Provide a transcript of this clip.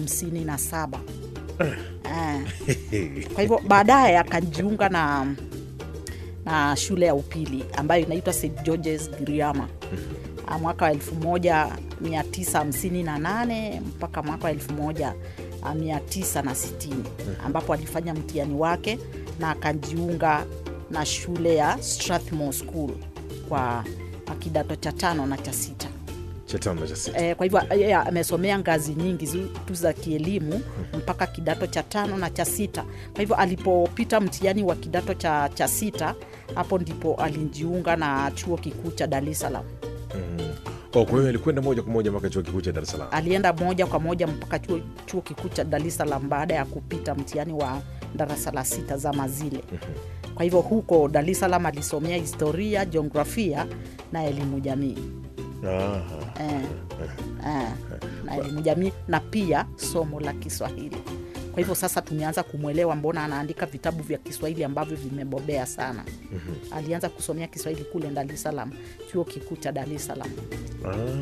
hamsini na saba Eh. kwa hivyo baadaye akajiunga na na shule ya upili ambayo inaitwa St George's Giriama Ah, mwaka wa 1958 mpaka mwaka wa 1960 ambapo alifanya mtihani wake na akajiunga na shule ya Strathmore School kwa kidato cha tano na cha sita. cha tano na cha sita E, kwa hivyo yeye amesomea ngazi nyingi zi- tu za kielimu mpaka kidato cha tano na cha sita. Kwa hivyo alipopita mtihani wa kidato cha, cha sita, hapo ndipo alijiunga na chuo kikuu cha Dar es Salaam. oh, kwa hiyo alikwenda moja kwa moja mpaka chuo kikuu cha Dar es Salaam Alienda moja kwa moja mpaka chuo, chuo kikuu cha Dar es Salaam baada ya kupita mtihani wa darasa la sita zama zile. Kwa hivyo huko Dar es Salaam alisomea historia, jiografia na elimu jamii. Aha. eh, eh, na elimu jamii na pia somo la Kiswahili. Kwa hivyo sasa tumeanza kumwelewa mbona anaandika vitabu vya Kiswahili ambavyo vimebobea sana. Alianza kusomea Kiswahili kule Dar es Salaam, chuo kikuu cha Dar es Salaam. Ah.